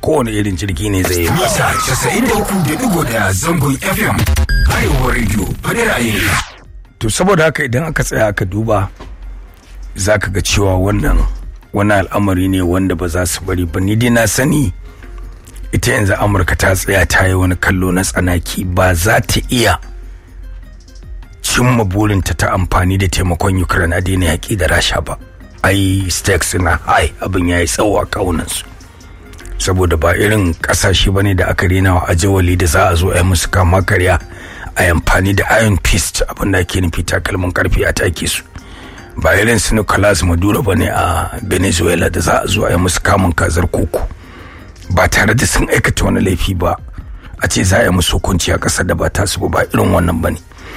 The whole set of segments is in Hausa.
kowane irin jirgi ne zai yi Masa casa'in da uku da digo da zangon FM. Arewa Radio, faɗi ra'ayin to saboda haka idan aka tsaya aka duba za ka ga cewa wannan wani al'amari ne wanda ba za su bari ba ni dai na sani ita yanzu amurka ta tsaya ta yi wani kallo na tsanaki ba za ta iya cimma burinta ta amfani da taimakon ukraine a daina yaƙi da rasha ba ai stakes na high abin ya yi tsawo a kawunansu saboda ba irin ƙasashe ba ne da aka rena wa ajawali da za a zo a yi musu kama karya a yi amfani da iron fist abin da ake nufi takalmin karfe a take su ba irin su nicolas maduro ba ne a venezuela da za a zo a yi musu kamun kazar koko ba tare da sun aikata wani laifi ba a ce za a yi musu hukunci a ƙasar da ba tasu ba ba irin wannan ba ne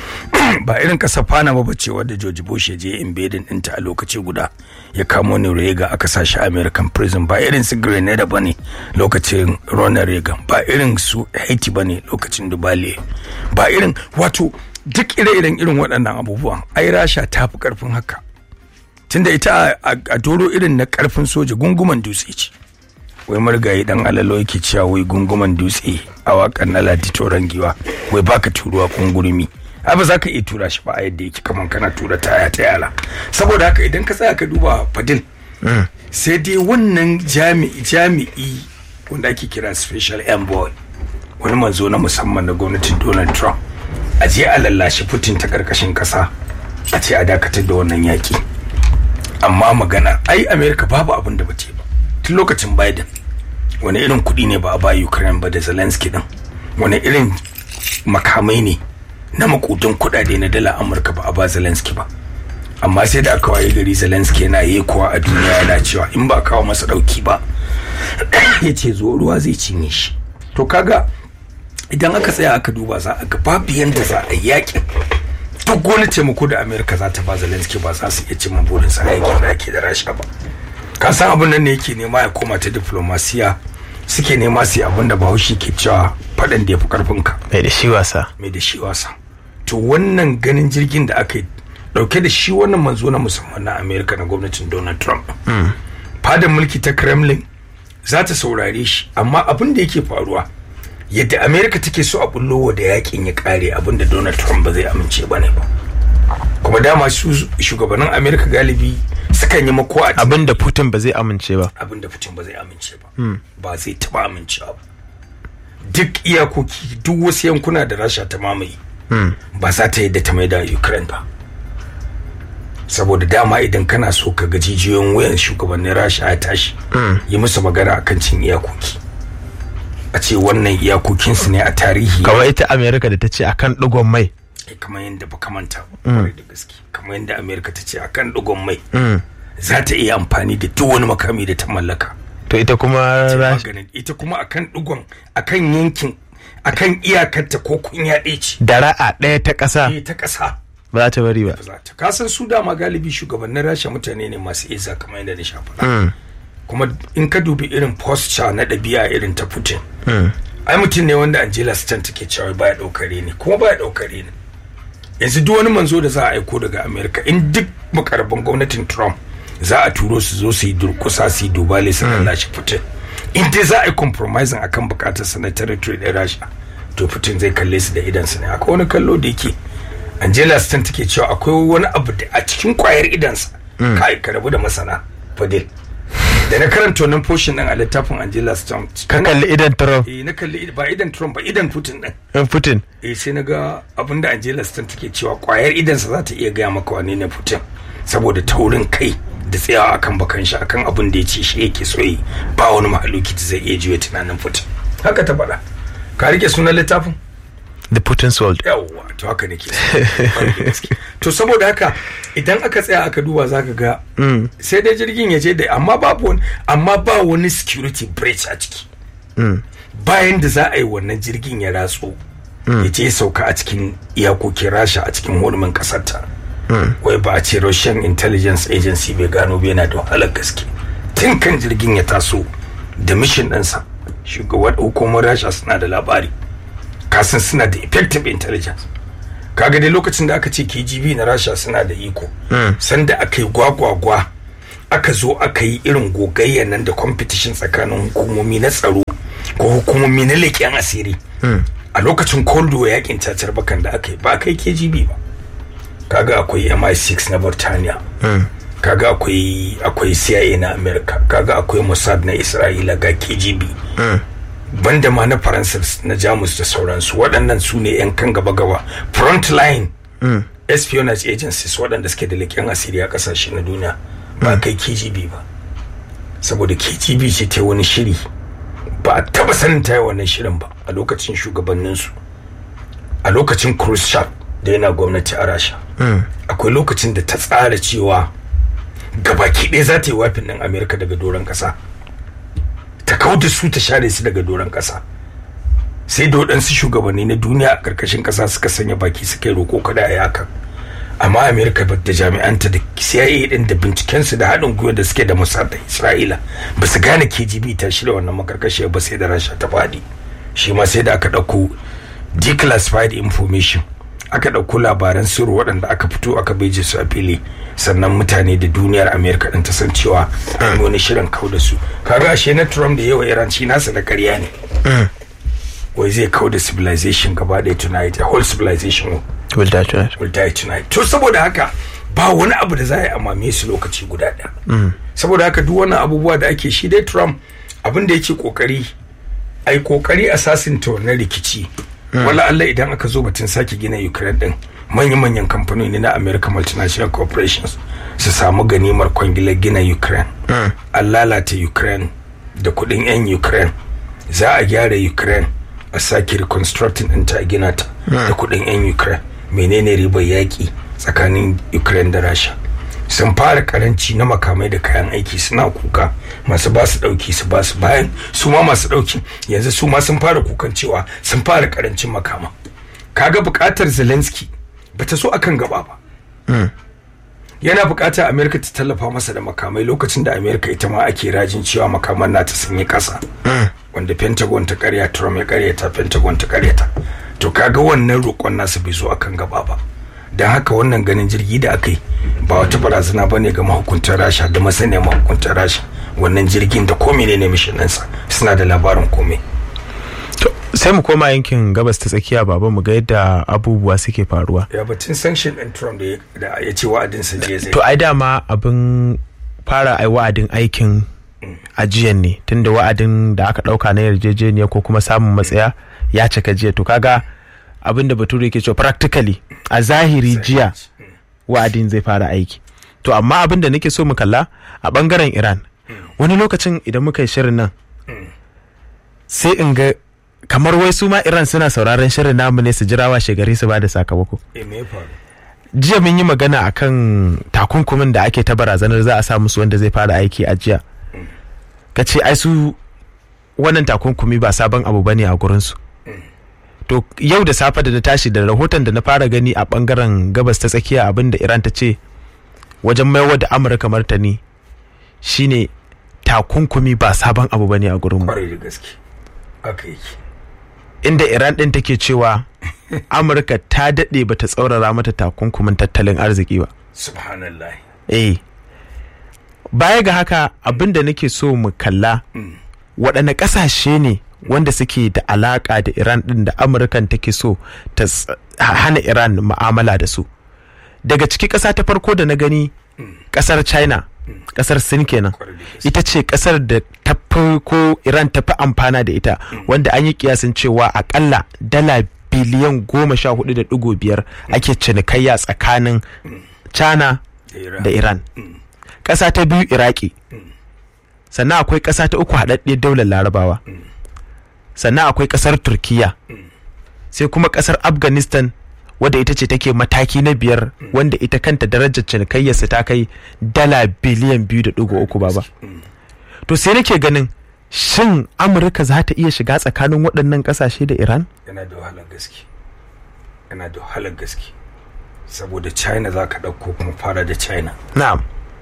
ba irin ƙasar panama ba ce wadda george bush ya je invading ɗinta a lokaci guda ya kamo ni reagan aka sa shi american prison ba irin su grenada ba ne lokacin ronald reagan ba irin su haiti ba ne lokacin dubale ba irin wato duk ire-iren irin waɗannan abubuwan ai rasha ta fi ƙarfin haka tunda ita a doro irin na ƙarfin soja gunguman dutse ce wai marigayi dan alalo yake cewa wai gunguman dutse a wakan na ladi toron giwa wai baka turuwa kungurumi ai ba za ka iya tura shi ba a yadda yake kaman kana tura taya ta yara saboda haka idan ka tsaya ka duba fadil sai dai wannan jami'i jami'i wanda ake kira special envoy wani manzo na musamman na gwamnatin donald trump a je a lallashi putin ta karkashin kasa a ce a dakatar da wannan yaki amma magana ai america babu abin da ba ba tun lokacin biden wani irin kuɗi ne ba a ba ukraine ba da zelensky din wani irin makamai ne na makudin kuɗaɗe na dala amurka ba a ba zelensky ba amma sai da aka waye gari zelensky yana yi kuwa a duniya yana cewa in ba kawo masa ɗauki ba ya ce zo ruwa zai cinye shi to kaga idan aka tsaya aka duba za a ga babu yanda za a yakin duk wani taimako da amerika za ta ba zelensky ba za su iya cimma burinsa a yakin da ake da rasha ba ka san abin nan ne yake nema ya koma ta diplomasiya suke nema su yi abin da bahaushe ke cewa faɗan da ya fi ƙarfinka mai da shi wasa mai da shi wasa to wannan ganin jirgin da aka yi ɗauke da shi wannan manzo na musamman na amerika na gwamnatin donald trump fadar mulki ta kremlin za ta saurare shi amma abin da yake faruwa yadda amerika take so a bullo da yakin ya kare abin da donald trump ba zai amince ba ne ba kuma dama su shugabannin amerika galibi sukan yi mako a abin da putin ba zai amince ba abin da putin ba zai amince ba ba zai taba amincewa ba duk iyakoki duk wasu yankuna da rasha ta mamaye ba za ta yadda ta mai da ukraine ba saboda dama idan kana so ka ga jijiyoyin wayan shugabannin rasha ya tashi yi musu magana akan cin iyakoki a ce wannan iyakokinsu ne a tarihi kawai ita america da ta ce akan digon mai kamar yadda ba kamanta ba da gaske kamar yadda america ta ce akan digon mai za ta iya amfani da duk wani makami da ta mallaka to ita kuma ita kuma akan digon akan yankin akan iyakarta ko kunya ɗaya ce da ra'a ɗaya ta ƙasa ta ƙasa ba za ta bari ba ka san su dama galibi shugabannin rasha mutane ne masu isa kamar yadda na sha faɗa kuma in ka dubi irin posture na ɗabi'a irin ta putin ai mutum ne wanda angela stan take cewa baya ɗaukare ne kuma baya ɗaukare ne yanzu duk wani manzo da za a aiko daga america in duk makarabin gwamnatin trump za a turo su zo su yi durkusa su yi dubale su lashe putin in dai za a yi compromising akan bukatar sa na territory ɗin rasha to putin zai kalle su da idansu ne akwai wani kallo da yake angela stan take cewa akwai wani abu da a cikin kwayar idansa kai ka rabu da masana fadil da na karanta wannan portion din a littafin Angela Stone ka kalli idan Trump eh na kalli ba idan Trump ba idan Putin din in Putin eh sai na ga abinda Angela Stone take cewa kwayar idan sa za ta iya gaya maka wane ne Putin saboda taurin kai da tsayawa akan bakan shi akan abin da ya ce shi yake so yi ba wani mahaluki da zai iya juya tunanin Putin haka ta faɗa ka rike sunan littafin The Putin's World. Yawwa, to haka nake. to saboda haka idan aka tsaya aka duba zaka ga sai dai jirgin ya je da amma babu wani amma ba wani security breach a ciki. Bayan da za a yi wannan jirgin ya ratso ya je sauka a cikin iyakokin Rasha a cikin hurumin kasar ta. Wai ba a ce Russian Intelligence Agency bai gano bai yana da wahalar gaske. Tun kan jirgin ya taso da mission ɗinsa shugaban hukumar Rasha suna da labari. kasan suna da effective intelligence kaga dai lokacin da aka ce KGB na Rasha suna da iko sanda aka yi gwagwagwa aka zo aka yi irin gogayya nan da competition tsakanin hukumomi na tsaro ko hukumomi na leƙen asiri a lokacin cold war yakin cacar bakan da aka yi ba kai kgb ba kaga akwai mi6 na burtaniya kaga akwai akwai cia na america kaga akwai mossad na isra'ila ga kgb banda ma na faransa na jamus da sauransu waɗannan su ne 'yan kan gaba-gaba front line espionage agencies waɗanda suke da leƙen asiri a ƙasashe na duniya ba kai kgb ba saboda kgb ce ta wani shiri ba a taba sanin ta yi wannan shirin ba a lokacin shugabanninsu a lokacin khrushchev da yana gwamnati a rasha akwai lokacin da ta tsara cewa gabaki ɗaya za ta yi wafin ɗin amerika daga doron ƙasa ta kawo da su ta share su daga doron ƙasa sai da waɗansu shugabanni na duniya a ƙarƙashin ƙasa suka sanya baki suka yi roƙo kada a yi hakan amma amerika da jami'anta da cia din da bincikensu da haɗin gwiwa da suke da musar da isra'ila ba su gane kgb ta shirya wannan makarkashiya ba sai da rasha ta faɗi shi ma sai da aka ɗauko declassified information aka ɗauko labaran sirri waɗanda aka fito aka beje su a fili sannan mutane da duniyar amerika ɗin ta san cewa an wani shirin kau da su kaga ashe na trump da yawa iran shi nasa da ƙarya ne wai zai kau da civilization gaba ɗaya tonight a whole civilization will die tonight will die tonight to saboda haka ba wani abu da za a yi amame su lokaci guda ɗaya saboda haka duk wannan abubuwa da ake shi dai trump abin da yake kokari a yi kokari a sasinta wannan rikici wala Allah idan aka zo batun sake gina ukraine din manya-manyan kamfanoni na american multinational corporations su samu ganimar kwangilar gina ukraine an lalata ukraine da kudin 'yan ukraine za a gyara ukraine a sake reconstructing ɗinta a gina ta da kudin 'yan ukraine menene ribar yaƙi tsakanin ukraine da rasha sun fara karanci na makamai da kayan aiki suna kuka masu ba su dauki su ba su bayan su ma masu dauki yanzu su ma sun fara kukan cewa sun fara karancin makama kaga bukatar zelensky bata so akan gaba ba yana bukatar america ta tallafa masa da makamai lokacin da america ita ma ake rajin cewa makaman nata sun yi kasa wanda pentagon ta karya trump ya karyata pentagon ta karyata to kaga wannan roƙon nasa bai zo akan gaba ba don haka wannan ganin jirgi da aka yi ba wata barazana ba ne ga mahukuntar rasha da masaniya mahukuntar rasha wannan jirgin da ko menene mishin ɗinsa suna da labarin komai sai mu koma yankin gabas ta tsakiya baba mu ga yadda abubuwa suke faruwa ya batun sanction ɗin trump da ya ce wa'adinsa je zai to ai dama abin fara ai wa'adin aikin ajiyan ne tunda wa'adin da aka ɗauka na yarjejeniya ko kuma samun matsaya ya cika jiya to kaga abin da bature yake cewa practically a zahiri jiya wa'adin zai fara aiki to amma abin da nake so mu kalla a bangaren iran wani lokacin idan muka yi shirin nan sai in ga kamar wai su ma iran suna sauraron shirin namu ne su jira washe gari su ba da sakamako jiya mun yi magana akan takunkumin da ake ta barazanar za a sa musu wanda zai fara aiki a jiya ka ce ai su wannan takunkumi ba sabon abu bane a gurinsu to yau da safe da na tashi da rahoton da na fara gani a bangaren gabas ta tsakiya abin da iran ta ce wajen maiwa da amurka martani shine takunkumi ba sabon abu bane a gurin kwarai da gaske aka yi inda iran din take cewa amurka ta daɗe ba ta tsaurara mata takunkumin tattalin arziki ba subhanallah eh baya ga haka abin da nake so mu kalla waɗanne ƙasashe ne wanda suke da alaƙa da iran ɗin da amurkan take so ta hana iran ma'amala da su daga ciki ƙasa ta farko da na gani ƙasar china ƙasar sin kenan ita ce ƙasar da ta fi ko iran ta fi amfana da ita wanda an yi kiyasin cewa aƙalla dala biliyan goma sha hudu da ɗigo biyar ake cinikayya tsakanin china da iran ƙasa ta biyu iraki sannan akwai ƙasa ta uku haɗaɗɗiyar daular larabawa sannan akwai ƙasar turkiya sai kuma ƙasar afghanistan wadda ita ce take mataki na biyar wanda ita kanta darajar cinikayyarsa ta kai dala biliyan biyu da ɗigo uku baba to sai nake ganin shin amurka za ta iya shiga tsakanin waɗannan ƙasashe da iran yana da wahalar gaske yana da wahalar gaske saboda china za ka ɗauko kuma fara da china na'am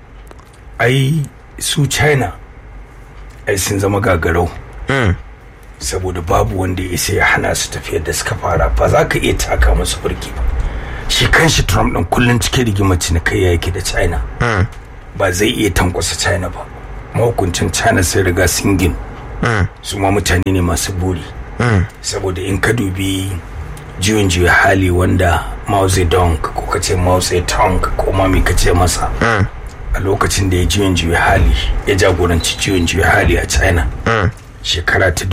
ai su china ai sun zama gagarau saboda babu wanda ya isa ya hana su tafiyar da suka fara ba za ka iya taka musu burki ba shi kanshi trump ɗin kullum cike rigimar cinikayya yake da china ba zai iya tankwasa china ba mahukuncin china sai riga sun ginu su ma mutane ne masu buri saboda in ka dubi juyin juya hali wanda Mao Zedong ko ka ce Mao Zedong ko ma me ka ce masa a lokacin da ya juyin juya hali ya jagoranci juyin juya hali a China shekara ta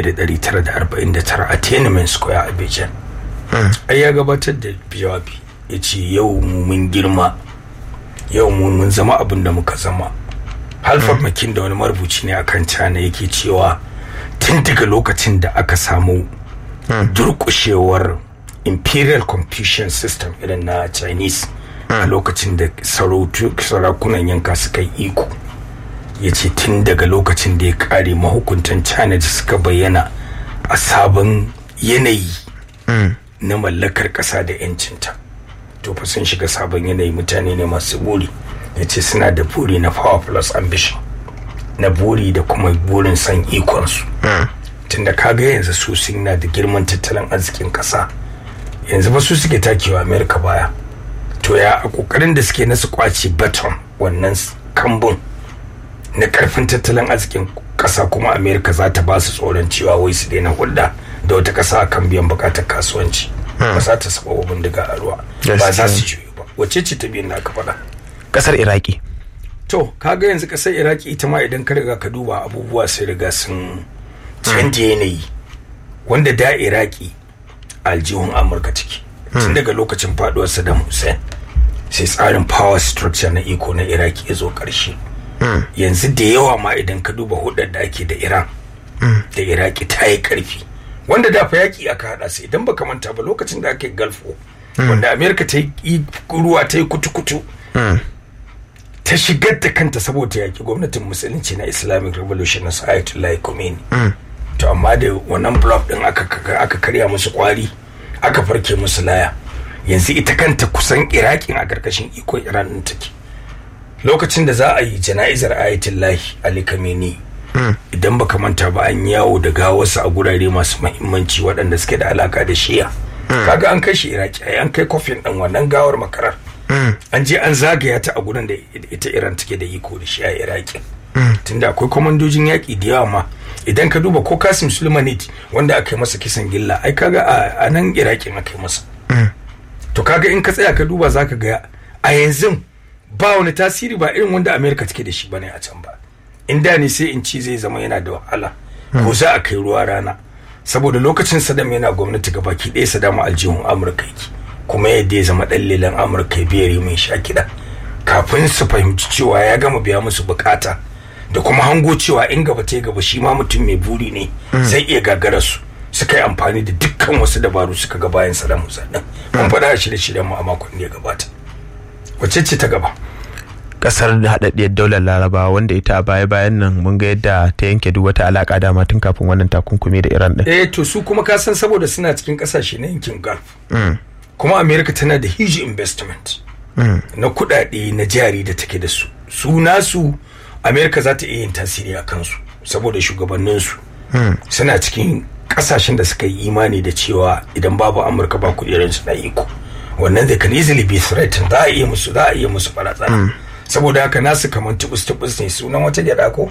1949 a Tiananmen Square a Beijing ai ya gabatar da jawabi ya ce yau mu mun girma yau mu mun zama abin da muka zama Halford Makin da wani marubuci ne akan China yake cewa tun daga lokacin da aka samu durkushewar imperial confucian system irin na chinese a lokacin da sarakunan yanka suka yi iko ya ce tun daga lokacin da ya kare mahukuntan china da suka bayyana a sabon yanayi na mallakar ƙasa da 'yancinta to fa sun shiga sabon yanayi mutane ne masu buri ya ce suna da buri na power plus ambition na buri da kuma burin san ikonsu tunda kaga yanzu su sun na da girman tattalin arzikin kasa yanzu ba su suke takewa amerika baya to ya a kokarin da suke na su kwace baton wannan kambun na karfin tattalin arzikin kasa kuma amerika za ta ba su tsoron cewa wai su daina hulɗa da wata kasa kan biyan bukatar kasuwanci ba za ta saba bindiga a ruwa ba za su juyo ba wacce ce ta biyan da aka faɗa kasar iraki to kaga yanzu kasar iraki ita ma idan ka riga ka duba abubuwa sai riga sun canja yanayi wanda da iraki aljihun amurka ciki tun daga lokacin faduwar saddam hussein sai tsarin power structure na iko na iraki ya zo karshe yanzu da yawa ma idan ka duba hudar da ake da iran da iraki ta yi karfi wanda da fa yaki aka hada su idan baka manta ba lokacin da ake galfo wanda amerika ta yi ruwa ta yi kutu-kutu ta shigar da kanta saboda yaki gwamnatin musulunci na islamic revolution na ayatollah khomeini to amma da wannan block din aka aka karya musu kwari aka farke musu laya yanzu ita kanta kusan irakin a karkashin iko iran din take lokacin da za a yi jana'izar ayatollah ali khamenei idan baka manta ba an yawo da gawarsa a gurare masu mahimmanci waɗanda suke da alaka da shiya kaga an kai shi iraki ai an kai kofin din wannan gawar makarar an je an zagaya ta a gurin da ita iran take da iko da shi a iraki tunda akwai kwamandojin yaƙi da yawa ma idan ka duba ko kasim sulmanit wanda aka yi masa kisan gilla ai kaga a nan irakin aka yi masa to kaga in ka tsaya ka duba zaka ga a yanzu ba wani tasiri ba irin wanda america take da shi bane a can ba in da ne sai in ci zai zama yana da wahala ko za a kai ruwa rana saboda lokacin sadam yana gwamnati ga baki ɗaya sadam aljihun amurka yake kuma yadda ya zama ɗan lelan amurka ya biyar mai sha kiɗa kafin su fahimci cewa ya gama biya musu bukata da kuma hango cewa in gaba ta gaba shi ma mutum mai buri ne zai iya gagara su suka yi amfani da dukkan wasu dabaru suka ga bayan Saddam Hussein din mun faɗa a shirye-shiryen mu a makon da ya gabata wacce ce ta gaba kasar da haɗaɗɗiyar daular laraba wanda ita a baya bayan nan mun ga yadda ta yanke duk wata alaƙa dama tun kafin wannan takunkumi da iran ɗin eh to su kuma ka san saboda suna cikin ƙasashe na yankin gulf kuma america tana da huge investment na kuɗaɗe na jari da take da su su nasu america za ta iya yin tasiri a kansu saboda shugabanninsu suna cikin kasashen da suka yi imani da cewa idan babu amurka ba kudirin su na iko wannan they can easily be threatened za a iya musu za a iya musu barazana saboda haka nasu kamar tubus tubus ne sunan wata gyada ko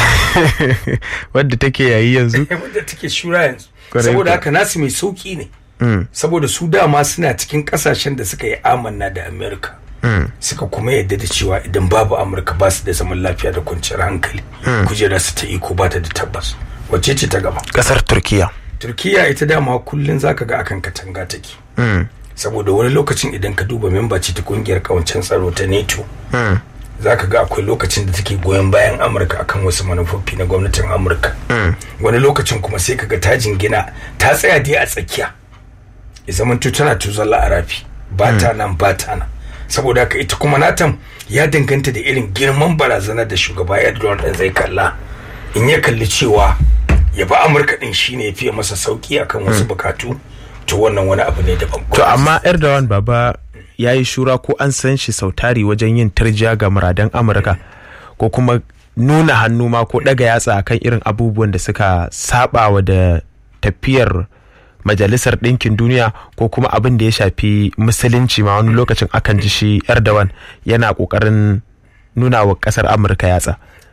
wadda take yayi yanzu wadda take shura yanzu saboda haka nasu mai sauki ne saboda su dama suna cikin kasashen da suka yi amanna da america suka kuma yadda da cewa idan babu amurka ba su da zaman lafiya da kwanciyar hankali kujera su ta iko ba ta da tabbas wacce ce ta gaba kasar turkiya turkiya ita dama kullum zaka ga akan katanga take saboda wani lokacin idan ka duba memba ce ta kungiyar kawancen tsaro ta nato zaka ga akwai lokacin da take goyon bayan amurka akan wasu manufofi na gwamnatin amurka wani lokacin kuma sai kaga ta jingina ta tsaya dai a tsakiya ya zamanto tana tuzalla a rafi ba ta nan ba ta nan saboda haka ita kuma natan ya danganta da irin girman barazanar da shugaba Erdogan din zai kalla in ya kalli cewa ya ba Amurka din shine ya fiye masa sauki akan wasu bukatu to wannan wani abu ne daban to amma Erdogan baba ya yi shura ko an san shi sautari wajen yin tarjiya ga muradan Amurka ko kuma nuna hannu ma ko daga yatsa akan irin abubuwan da suka sabawa da tafiyar majalisar ɗinkin duniya ko kuma abin da ya shafi musulunci ma wani lokacin akan ji shi erdogan yana ƙoƙarin nuna wa ƙasar amurka yatsa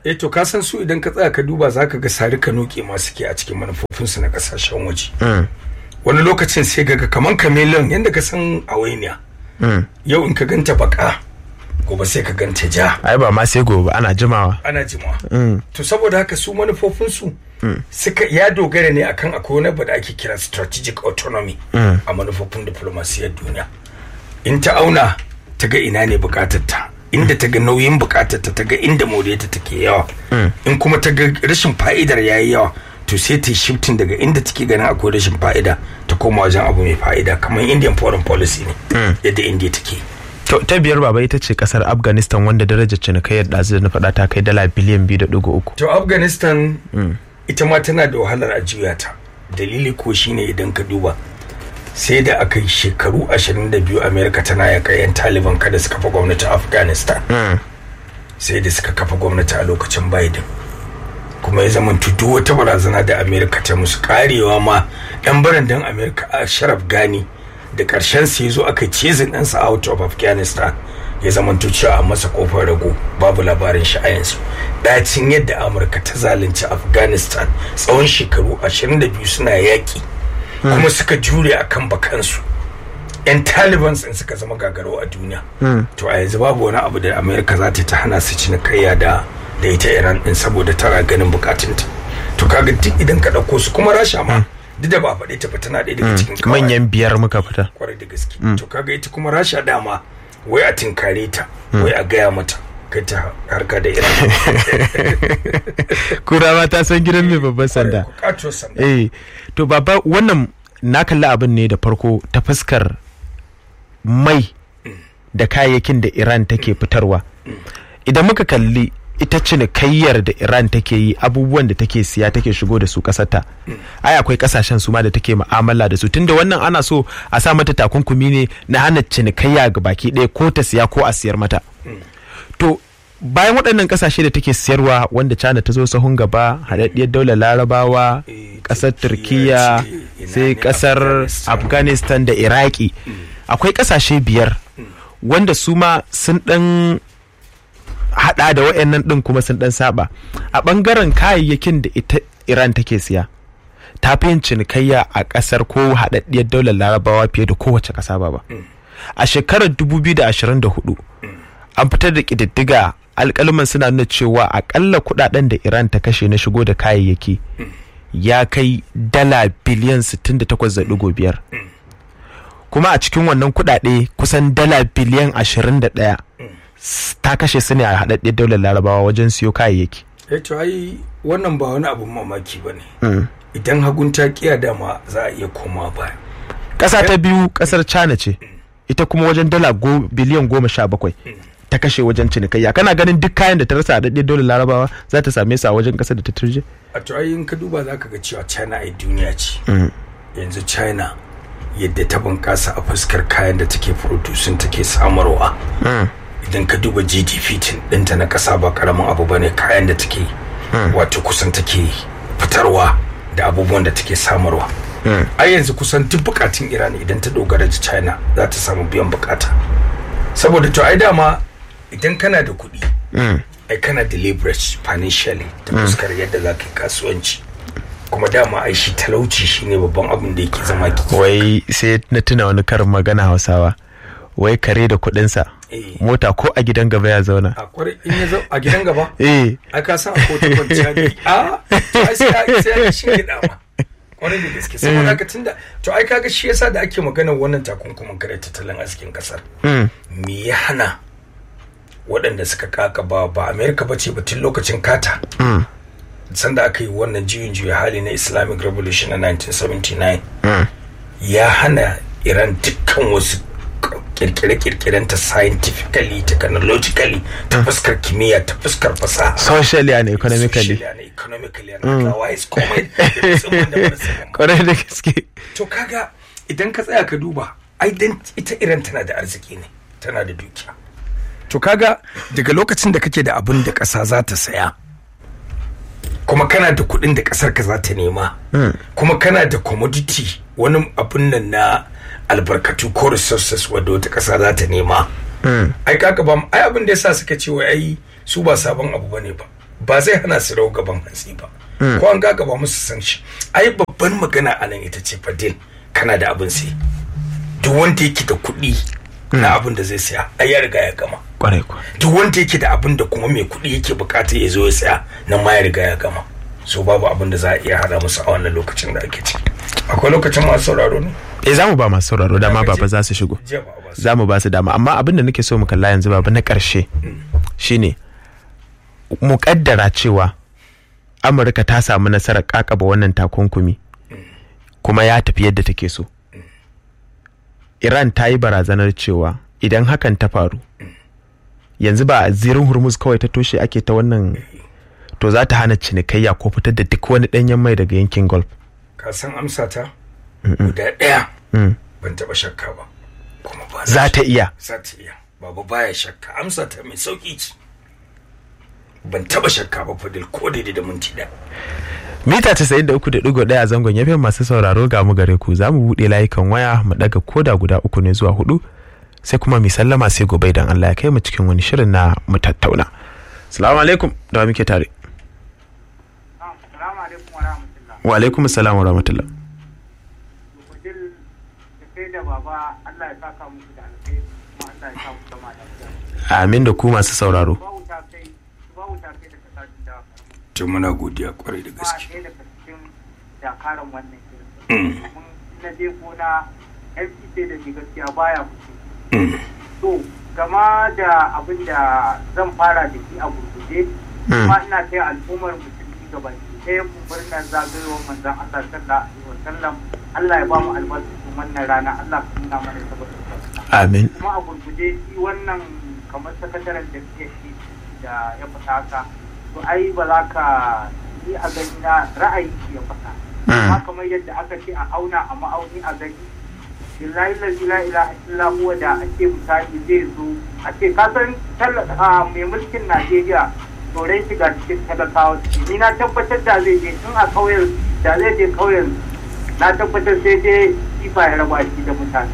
eh to ka san su idan ka tsaya ka duba zaka ga sari ka noke ma suke a cikin manufofinsu na kasashen waje wani lokacin sai ga kaman chameleon yadda ka san awainiya yau in ka ganta baka gobe sai ka ganta ja ai ba ma sai gobe ana jimawa ana jimawa to saboda haka su manufofinsu suka ya dogara ne akan akwai wani abu da ake kira strategic autonomy a manufofin diplomasiyar duniya in ta auna ta ga ina ne bukatarta inda ta ga nauyin bukatarta ta ga inda moriyarta take yawa in kuma ta ga rashin fa'idar yayi yawa to sai ta shifting daga inda take ganin akwai rashin fa'ida ta koma wajen abu mai fa'ida kamar indian foreign policy ne yadda india take to ta biyar baba ita ce kasar afghanistan wanda darajar cinikayyar ɗazu da na faɗa ta kai dala biliyan biyu da ɗigo uku to afghanistan ita ma tana da wahalar a juya ta dalili ko shine idan ka duba sai da aka yi shekaru 22 amerika tana yaka yan taliban kada su kafa gwamnati a afghanistan sai da suka kafa gwamnati a lokacin biden kuma ya zama duk wata barazana da amerika ta musu karewa ma yan barandan amerika a sharaf gani da karshen su ya zo aka cizin ɗansa out of afghanistan ya zama cewa a masa kofar rago babu labarin shi a yanzu dacin yadda amurka ta zalunci afghanistan tsawon shekaru 22 suna yaƙi kuma suka jure a kan bakansu yan taliban sun suka zama gagaro a duniya to a yanzu babu wani abu da amerika za ta hana su cinikayya da da ita iran din saboda tana ganin bukatunta to kaga duk idan ka ɗauko su kuma rasha ma duk da ba faɗi ta tana ɗaya daga cikin manyan biyar muka fita kwarai da gaske to kaga ita kuma rasha dama wai a tinkare ta wai a gaya mata kai ta harka da iran kura ma ta san gidan mai babban sanda eh to baba wannan na kalli abin ne da farko ta fuskar mai da kayayyakin da iran take fitarwa idan muka kalli ita cinikayyar da iran take yi abubuwan da take siya take shigo da su kasarta ai akwai kasashen su ma da take mu'amala da su tunda wannan ana so a sa mata takunkumi ne na hana cinikayya ga baki ɗaya ko ta siya ko a siyar mata to bayan waɗannan kasashe da take siyarwa wanda china ta zo sahun gaba haɗaɗɗiyar daular larabawa ƙasar turkiya sai ƙasar afghanistan da iraki akwai ƙasashe biyar wanda su ma sun ɗan hada da wayannan din kuma sun dan saba a bangaren kayayyakin da ita Iran take siya ta fi yin cinikayya a kasar ko haɗaɗɗiyar daular larabawa fiye da kowace ƙasa ba ba a shekarar 2024 an fitar da ƙididdiga alƙalman suna nuna cewa akalla kuɗaɗen da Iran ta kashe na shigo da kayayyaki ya kai dala biliyan 68.5 kuma a cikin wannan kuɗaɗe kusan dala biliyan 21 ta kashe su ne a haɗaɗɗiyar daular larabawa wajen siyo kayayyaki. eh to ai wannan ba wani abun mamaki ba ne idan hagun ta kiya dama za a iya koma baya ƙasa ta biyu ƙasar china ce ita kuma wajen dala biliyan goma sha bakwai ta kashe wajen cinikayya kana ganin duk kayan da ta rasa a daɗe daular larabawa za ta same su a wajen ƙasar da ta turje a to ai in ka duba za ka ga cewa china ai duniya ce yanzu china yadda ta bunƙasa a fuskar kayan da take producing take samarwa idan ka duba gdp ɗinta na ƙasa ba ƙaramin abu ba ne kayan da take wato kusan take fitarwa da abubuwan da take samarwa a yanzu kusan duk bukatun iran idan ta dogara da china za ta samu biyan bukata saboda to ai dama idan kana da kuɗi ai kana da leverage financially ta fuskar yadda za ka yi kasuwanci kuma dama ai shi talauci shine babban abin da yake zama ki wai sai na tuna wani karin magana hausawa wai kare da kuɗinsa mota ko a gidan gaba ya zauna a kwarai in ya zo a gidan gaba eh a ka san akwai ta kwanciya ne a to ai sai sai ya shi gida ma kwarai da gaske saboda haka tunda to ai kaga shi yasa da ake magana wannan takunkumin kare tattalin arzikin kasar me ya hana waɗanda suka kaka ba ba amerika ba ce tun lokacin kata sanda aka yi wannan juyin juya hali na islamic revolution na 1979 ya hana iran dukkan wasu kirkire-kirkiren ta scientifically technologically ta fuskar kimiyya ta fuskar fasaha socially and economically socially and economically and otherwise komai da musamman da musamman kwarai da gaske to kaga idan ka tsaya ka duba ai dan ita iran tana da arziki ne tana da dukiya to kaga daga lokacin da kake da abin da ƙasa za ta saya kuma kana da kuɗin da ƙasar ka za ta nema kuma kana da commodity wani abun nan na albarkatu ko resources wadda wata ƙasa za ta nema ai kaka ba ai abin da yasa suka ce wai ai su ba sabon abu bane ba ba zai hana su rau gaban hantsi ba ko an ga gaba musu san shi ai babban magana a nan ita ce fadil kana da abin sai duk wanda yake da kuɗi na abin da zai saya ai ya riga ya gama kwarai kuwa duk wanda yake da abin da kuma mai kuɗi yake bukata ya zo ya saya nan ma ya riga ya gama so babu abin da za a iya hada musu a wannan lokacin da ake ciki akwai lokacin masu sauraro ne eh za mu ba masu sauraro dama baba za su shigo jiya ba a ba su za mu ba su dama amma abin da nake so mu kalla yanzu baba na ƙarshe shine mu kaddara cewa amurka ta samu nasarar kakaba wannan takunkumi kuma ya tafi yadda take so iran ta yi barazanar cewa idan hakan ta faru yanzu ba a zirin hormuz kawai ta toshe ake ta wannan to za ta hana cinikayya ko fitar da duk wani ɗanyen mai daga yankin gulf ka san amsa ta guda ɗaya ban taɓa shakka ba kuma ba na za ta iya za ta iya babu baya shakka amsa ta mai sauki ce ban taɓa shakka ba fadil ko daidai da minti ɗaya mita 93.1 a zangon yafe masu sauraro ga mu gare ku za mu buɗe layukan waya mu ɗaga koda guda uku ne zuwa hudu sai kuma mi sallama sai gobe idan Allah ya kai mu cikin wani shirin na mu tattauna salamu alaikum da wa muke tare Assalamu alaikum wa rahmatullah. wa alaikum salam wa rahmatullah Kudin da kai da baba Allah ya saka muku da alkhairi kuma Allah ya sa mu zama lafiya. amin da ku masu sauraro Ba wuta kai, ba wuta kai daga sashen da to muna godiya kwarai da ba gaske ɗaya daga cikin dakaran wannan shirin. Mun na je gona FCC da ke gaskiya baya kuce. To, gama da abin da zan fara da shi a gurguje, kuma ina kai al'ummar musulmi gaba ɗaya murnar zagayowar manzon Allah sallallahu alaihi wasallam Allah ya ba mu albarkacin wannan rana Allah ka nuna mana saboda amin kuma a gurguje shi wannan kamar sakataren da ke shi da ya fata haka to ai ba za ka yi a gani na ra'ayi shi ya fata amma kamar yadda aka ce a auna a ma'auni a gani billahi lazi la ilaha illa huwa da ake misali zai zo a ce ka san talla- a, mai mulkin Najeriya tsoron shiga cikin talakawa ni na tabbatar da zai je in a kauyen da zai je kauyen na tabbatar sai dai kifa ya raba shi da mutane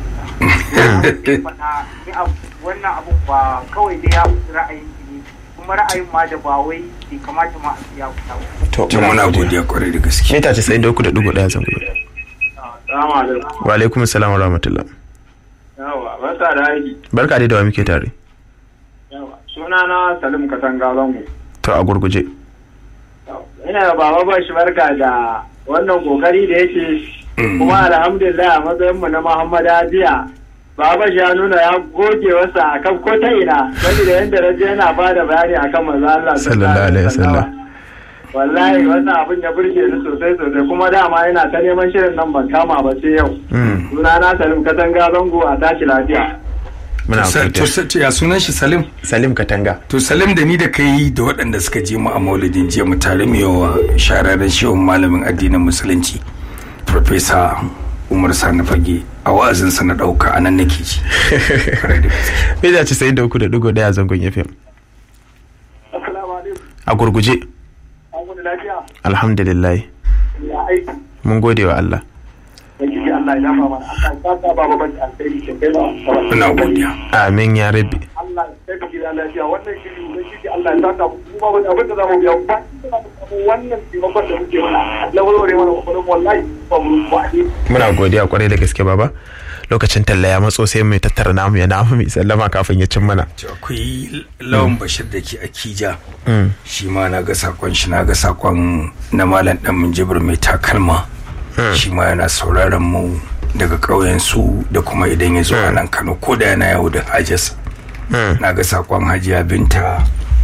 wannan abun ba kawai dai ya wuce ra'ayin shi ne kuma ra'ayin ma da ba wai bai kamata ma a ce ya wuta ba to to muna godiya kwarai da gaske mita 93.1 zangon Assalamu alaikum. wa alaikum salam wa rahmatullah Yawa, barka da aiki. barka dai da wa muke tare Yawa, sunana Salim Katanga Zango. to a gurguje Ina da baba ba shi barka da wannan kokari da yake kuma alhamdulillah a matsayinmu na Muhammad Ajiya Baba shi ya nuna ya goge wasa a kan ko ta ina saboda yadda raje yana ba da bayani a kan manzo Allah Sallallahu alaihi wasallam. Wallahi wannan abin ya burge ni sosai sosai kuma dama yana ta neman shirin nan ban kama ba sai yau. Mm, Sunana Salim Katanga Zango a tashi lafiya. muna to godiya sa- to ya sunan shi salim salim katanga to salim da ni da kai da waɗanda suka je mu a maulidin jiya mu tare mu yawa shararren shehun malamin addinin musulunci Profesa Umar Sani Fage a wa'azinsa na ɗauka a nan nake ji. Kwarai da gaske. mita 93.1 zangon yafe Assalamu alaikum. a gurguje An gudu lafiya. alhamdulillah Ya aiki. mun gode wa Allah Ubangiji Allah ya dafa mana. Allah ya saka ba babban alheri ke kai ba. Muna godiya. amin ya rabbi Allah ya kai gida lafiya wannan shiri ubangiji Allah ya saka mu kuma wani abin da zamu biya ba wannan taimakon da muke mana na warware mana kokarin wallahi ba mu ba ne. muna godiya kwarai da gaske baba lokacin talla ya matso sai mai tattara namu ya namu mai sallama kafin ya cin mana To akwai lawan bashir da ke akija shi ma na ga sakon shi na ga sakon na malam dan minjibir mai takalma shi ma yana sauraron mu daga ƙauyen su da kuma idan ya zo a nan kano ko da yana yawo da hajarsa na ga sakon hajiya binta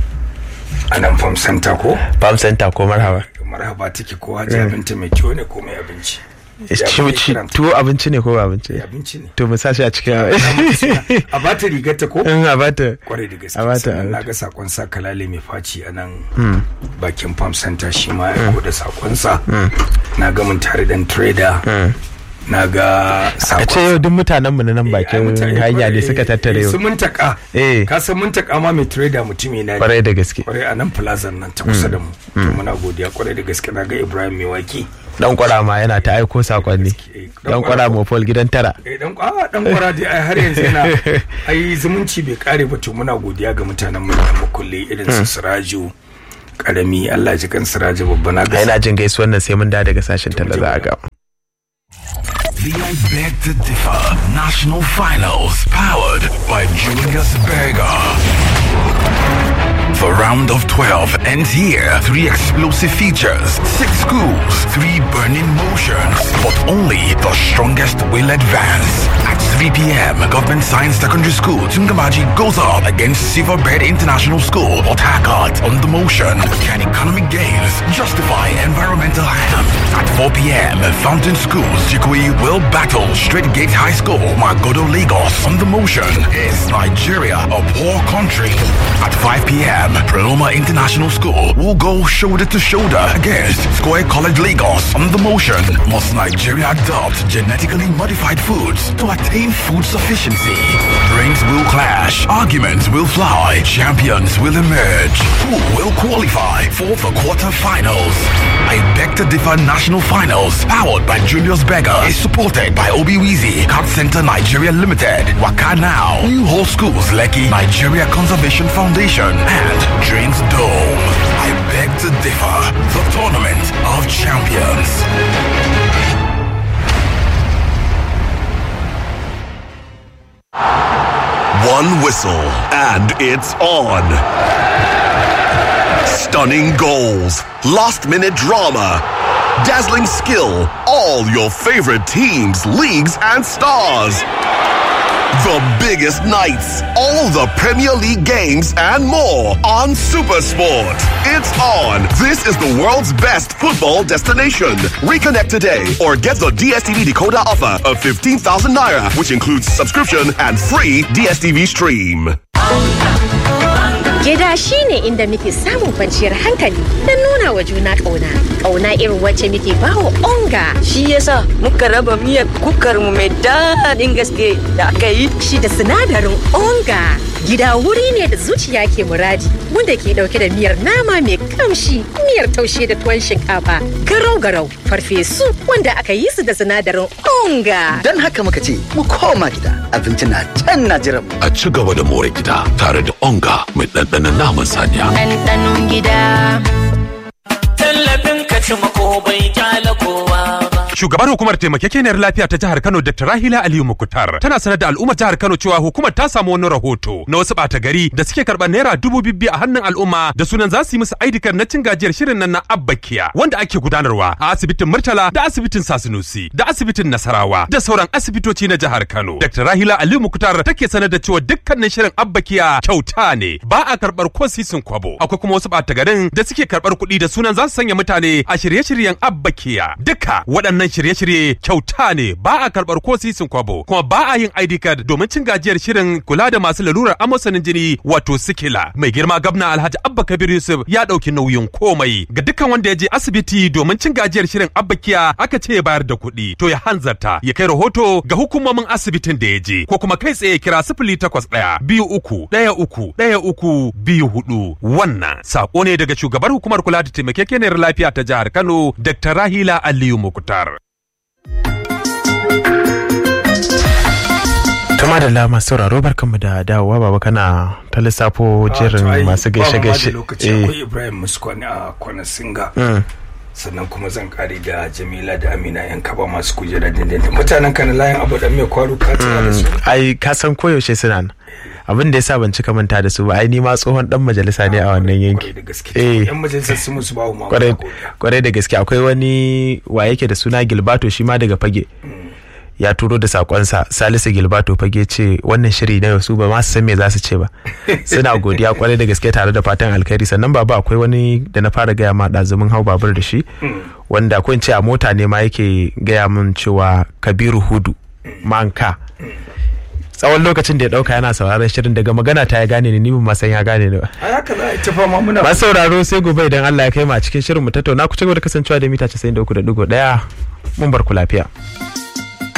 a nan fam center ko farm center ko marhaba marhaba take ko hajiya binta mai kyau ne ko mai abinci Ya Ci- kuke ci- kiranta? tuwo abinci ne ko ba abinci Mai abinci ne to mu sa shi a cikin a bata rigarta ko in a bata kwarai da gaske A bata, sannan a na bata. ga sakon sa kalale mai faci a nan bakin farm center shi ma ya da sakon sa na ga mun tare dan trader na ga a sakon ce yau duk mutanen mu na nan bakin hanya ne suka tattare su yau mun taka Eh. ka san mun taka ma mai trader mutumi na ne kwarai da gaske kwarai a nan plaza nan ta kusa da mu to muna godiya kwarai da gaske na ga Ibrahim mai waki dan kwara ma yana ta aiko sakonni Eh, dan kwara mofol gidan tara eh dan kwa dan kwara dai ai har yanzu yana ai zumunci bai kare ba to muna godiya ga mutanen mu da mukulle irin su Siraju karami Allah ji kan siraji babba na a gasa yana jin gaisuwan nan sai mun da daga sashen talla za a ga The I Beg to Differ National Finals, powered by Julius Berger. The round of 12 ends here. Three explosive features, six schools, three burning motions. But only the strongest will advance. At 3 p.m., Government Science Secondary School, Tungamaji goes up against Silverbird International School, Port Harcourt on the motion. Can economic gains justify environmental harm? At 4 p.m., Fountain Schools, Jikui will battle Straight Gate High School, Magodo Lagos on the motion. Is Nigeria a poor country? At 5 p.m., Preloma International School will go shoulder to shoulder against Square College Lagos on the motion. Must Nigeria adopt genetically modified foods to attain food sufficiency? Brains will clash, arguments will fly, champions will emerge. Who will qualify for the quarterfinals? I beg to differ national finals, powered by Julius Berger, is supported by Obiwizi, Card Center Nigeria Limited, Waka Now, New Hall Schools, Lekki, Nigeria Conservation Foundation, and Dreams Dome. I beg to differ, the tournament of champions. One whistle, and it's on. Stunning goals, last minute drama, dazzling skill, all your favorite teams, leagues, and stars. The biggest nights, all the Premier League games, and more on Supersport. It's on. This is the world's best football destination. Reconnect today or get the DSTV decoder offer of 15,000 naira, which includes subscription and free DSTV stream. Gida shi ne inda muke samun kwanciyar hankali don nuna wa juna ƙauna. Ƙauna irin wacce muke bawa onga. Shi yasa muka raba miyar kukar mu mai daɗin gaske da aka yi. Shi da sinadarin onga. Gida wuri ne da zuciya ke muradi wanda ke ɗauke da miyar nama mai kamshi, miyar taushe da tuwon shinkafa, garau-garau, farfesu wanda aka yi su da sinadarin onga. Don haka muka ce mu koma gida abinci na can na jiran mu. a ci gaba da more gida tare da onga mai ɗanɗanon naman saniya. Ɗanɗanon gida. tallafin ka ci mako bai kyala kowa ba. Shugabar hukumar taimakekeniyar lafiya ta jihar Kano Dr. Rahila Aliyu Mukutar tana sanar da al'ummar jihar Kano cewa hukumar ta samu wani rahoto na wasu ɓata gari da suke karɓar naira dubu bibbi a hannun al'umma da sunan za su yi musu aidikar na cin gajiyar shirin nan na Abbakiya wanda ake gudanarwa a asibitin Murtala da asibitin Sasinusi da asibitin Nasarawa da sauran asibitoci na jihar Kano. Dr. Rahila Aliyu Mukutar take sanar da cewa dukkanin shirin Abbakiya kyauta ne ba a karɓar ko sisin kwabo. Akwai kuma wasu ɓata garin da suke karɓar kuɗi da sunan za su sanya mutane a shirye-shiryen Abbakiya. Duka waɗannan shirye-shirye kyauta ne ba a karɓar ko sisin kwabo kuma ba a yin ID card domin cin gajiyar shirin kula da masu lalurar amosanin jini wato sikila. Mai girma gabna Alhaji Abba Kabir Yusuf ya ɗauki nauyin komai ga dukkan wanda ya je asibiti domin cin gajiyar shirin Abbakiya aka ce ya bayar da kuɗi to ya hanzarta ya kai rahoto ga hukumomin asibitin da ya je ko kuma kai tsaye kira sifili takwas ɗaya biyu uku ɗaya uku ɗaya uku biyu hudu wannan sako ne daga shugabar hukumar kula da taimakekeniyar lafiya ta jihar Kano Dr. Rahila Aliyu Mukutar. Tuma da lama sauraro barkanmu da dawowa baba kana ta lissafo jerin masu gaishe-gaishe. lokaci akwai Ibrahim Muskwani a Kwana Singa. sannan kuma zan kare da Jamila da Amina yan kaba masu kujera dindindin mutanen kan layin abu da mai kwaro ka tsaya da su Ai ka san koyaushe suna nan. Abin da yasa ban cika manta da su ba ai ni ma tsohon dan majalisa ne a wannan yanki. kwarai da gaske Eh. yan majalisar su musu bawo ma kwarai kwarai da gaske akwai wani wa yake da suna gilbato shi ma daga fage ya turo da sakonsa salisu gilbato fage ce wannan shiri na yau su ba ma su san me za su ce ba suna godiya kwarai da gaske tare da fatan alkhairi sannan baba akwai wani da na fara gaya ma ɗazumin hau babur da shi wanda ko in ce a mota ne ma yake gaya min cewa kabiru hudu manka tsawon lokacin da ya dauka yana sauraron shirin daga magana ta ya gane ni ni ban ma san ya gane ni ba a haka za a yi ta fama muna ba sauraro sai gobe idan Allah ya kai mu a cikin shirin mu tattauna ku ci gaba da kasancewa da mita 93.1 mun bar ku lafiya